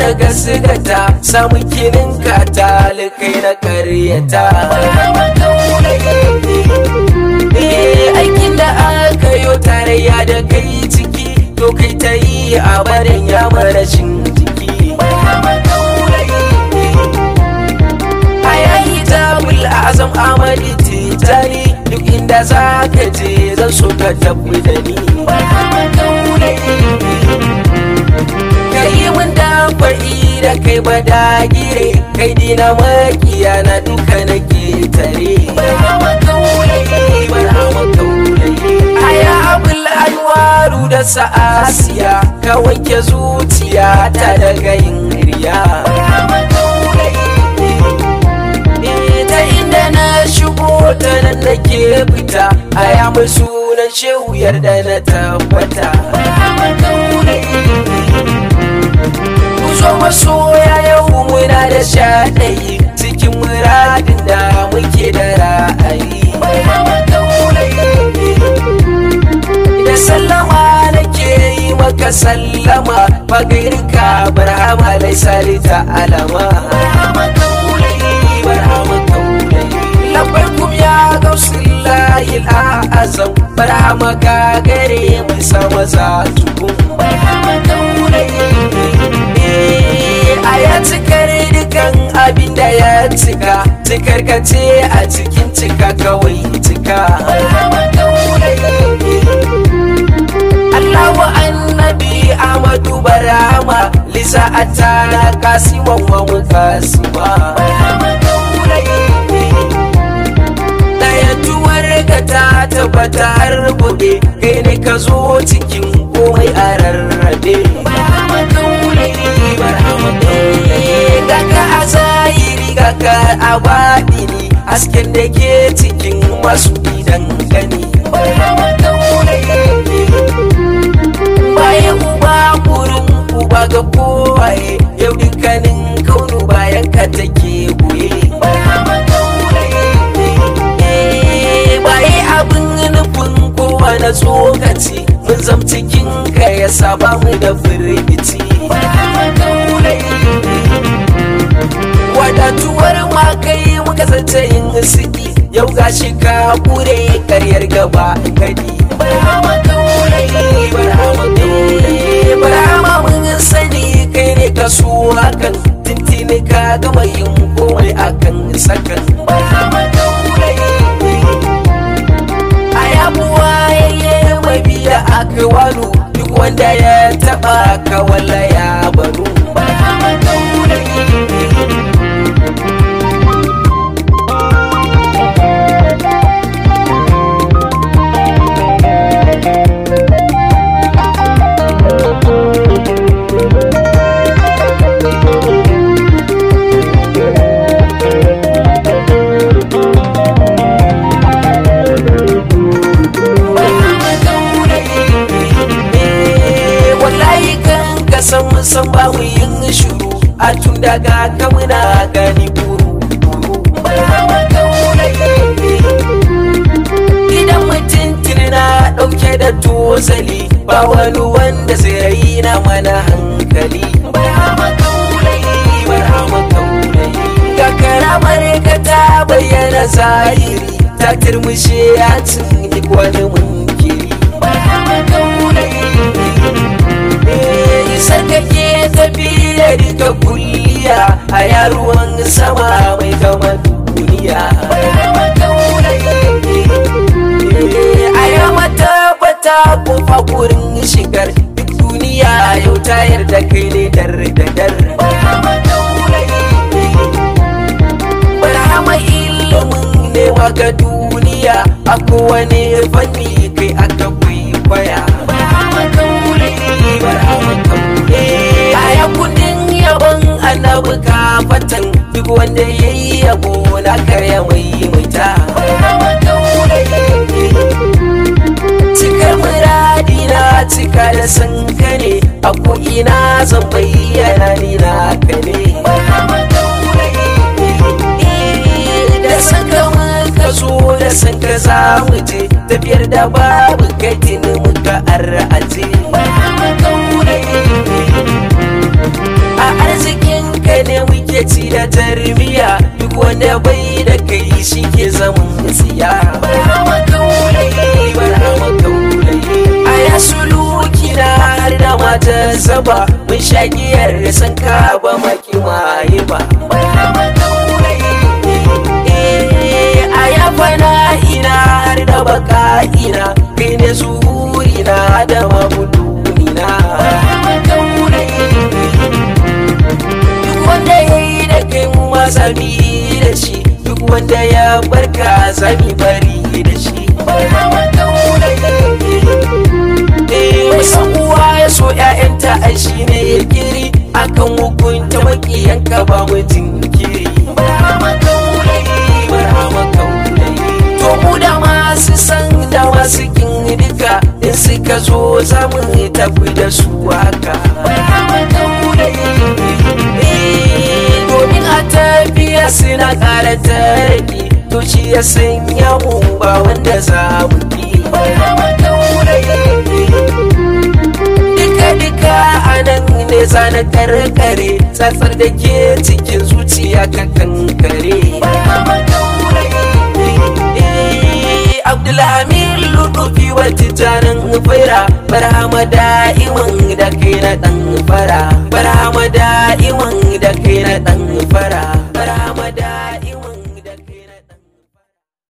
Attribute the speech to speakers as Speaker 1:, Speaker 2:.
Speaker 1: da gasgata samu kinin katalikai na karyata Eh, aikin da aka yi tarayya da kai ciki to kai ta yi a barin ya marashin jiki a yayi tabul azam amadi titani duk inda za ka je zan so ka tafi da ni ka yi min da fa'i da kai ba dagire kai dina makiya na duka na tare aya abul anwaru da sa'asiya ka wanke zuciya ta daga yin riya ta inda na shigo ta nan nake fita a ya mai sunan shehu yarda na tabbata ku zo masoya yau muna da shaɗayi cikin muradin da muke da ra'ayi da sallama nake yi maka sallama fagairka barhama laisa ta alama labbarkum ya gausullahi al'azam barhama ka gare mu sama za tukun a ya cikar dukan abin da ya cika cikar ka ce a cikin cika kawai cika Allahu annabi Ahmadu Barama Lisa atana kasiman wa mukasima Dayatuwar ka ta tabbata har buɗe kai ne ka zo cikin komai a rarrabe Gaka a zahiri gaka a baɗini hasken da ke cikin masu idan gani bayan uba burin uba ga kowaye yau dukkanin kaunu bayan ka take goye baye abin nufin kowa na tsokaci mun zam cikin ka ya saba mu da firgici wadatuwar ma kai muka zance yin siki yau gashi ka kure karyar gaba gadi Barama mun sani kai ne ka so hakan tintini ka gama yin komai akan sakan a yabuwa yayye mai biya aka walu duk wanda ya taba ka wala ya banu wallahi kan ka san san ba mu yin shuru a tun daga ka muna gani buru idan mutum tuni na dauke da tozali ba wani wanda zai raina mana hankali ga karamar ka ta bayyana zahiri ta turmushe ya cin duk wani munkiri isa kake tafi da duka kulliya a yaruwan sama mai gama duniya a yamma tabbata kofa kurin shigar duk duniya yau ta yarda kai ne dar da dar barhama ilimin ne ga duniya a kowane fanni kai aka kwaikwaya Aya kundin yabon annabi ka fatan duk wanda ya yi yabo na karya mai maita. Cikar muradi na cika da san ka ne a ko'ina zan bayyana ni na ka ne. Da san ka muka zo da san ka za mu je tafiyar da babu kai tuni muka ar'aje. a kake ci da tarbiya duk wanda bai da kai shi ke zaman tsiya barhama kaulayi barhama kaulayi a ya suluki na har da mata saba mun shagiyar san ka ba maki maye ba barhama kaulayi a ya fana ina har da baka ina kai ne zuhuri na da mabuduni na barhama kaulayi duk wanda ya yi da kai mu sami da shi duk wanda ya barka sami bari da shi Wasan uwa ya so ‘ya'yanta a shi ne ya kiri akan hukunta makiyanka ba mu jinkiri. To mu da masu san da masu kin duka in suka zo za mu tafi da su haka. domin a tafiya suna ƙara tarbi to shi ya sanya mu ba wanda za mu ki duka duka a nan ne zana karkare tsatsar da ke cikin zuciya ka kankare Abdulhamid lutufi wa tijanin fira barhama da'iman da kai na dan fara barhama da'iman da kai na dan fara